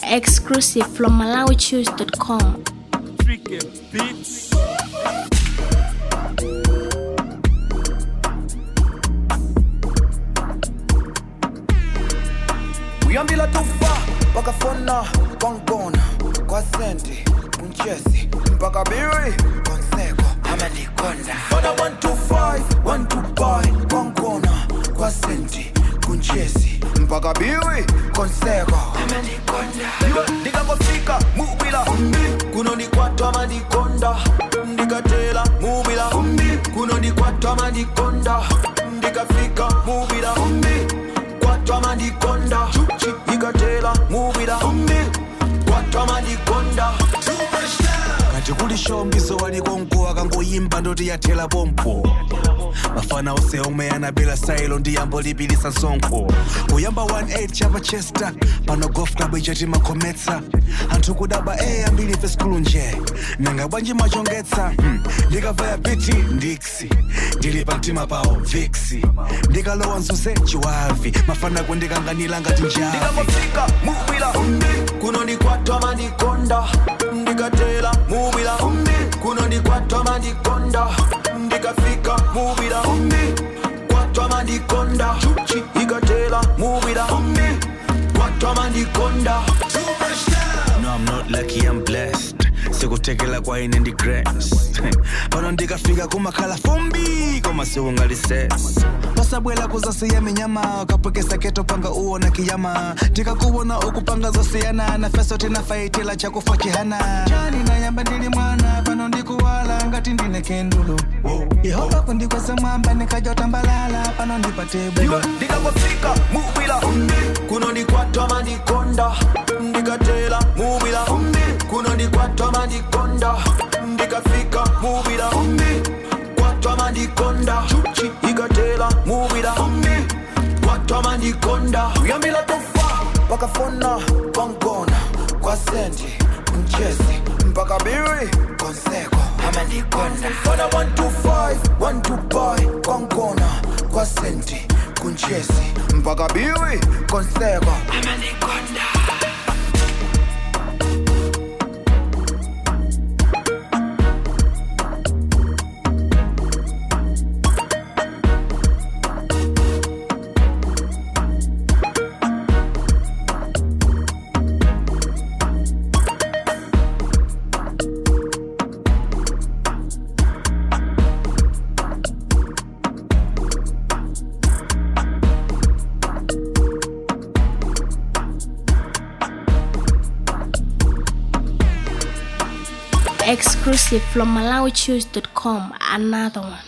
Exclusive from MalawiChoose.com. Tricky Beats. uyambila tufa wakafona kwangibona kwasenti kunchesi mpaka biri konseko amalikonda fona 125 125 kwangibona kwasenti kunchesi mpaka biri konseko amalikonda ndikangofika mubila kunonikwatwa malikonda ndikatela mubila kunonikwatwa malikonda ndikafika mubila kwatwa malikonda ikatela mubila kwatwa malikonda kati kuli shombiso walikonko akangoyimba ndoti yathela pompo mafana ose omwe anabela sailo ndi yambo lipilisa sonkho kuyamba 18 chapa chester pano golf club ichati makhometsa anthu kudaba e ambiri ife skulu nje nanga bwanji machongetsa hmm. ndikavaya piti ndiksi ndili pa mtima pawo viksi ndikalowa mzunse chiwavi mafana kundikanganila ngati njavi ndikangofika mubila kunonikwatwa malikonda ndikatela mubila kunonikwatwa malikonda ndikafika mubila kwatwa malikonda ikatela mubila kwatwa malikonda No, I'm not lucky, I'm blessed. sikutekela kwa ine ndi grace pano ndikafika kumakhala fumbi koma siungalises pasabwela kuzasiya minyama kapwekesa keto panga uona kiyama tikakuwona ukupanga zosiyana na feso tinafaitila chakufa chihana chani nayamba ndili mwana pano ndikuwala ngati ndine kendulo yehova kundikweza mwamba nikajotambalala pano ndipate bulo ndikangofika mubila kunonikwatwa malikonda ndikatela mubila kunonikwatwa malikonda ndikafika mubila kwatwa malikonda ikatela mubila kwatwa malikonda uyambila tofa wakafona kwangona kwa senti mchezi mpaka biri konseko amalikonda fona 125 125 kwangona kwa senti kunchesi mpaka biri konseko amalikonda Exclusive from MalawiChoose.com. Another one.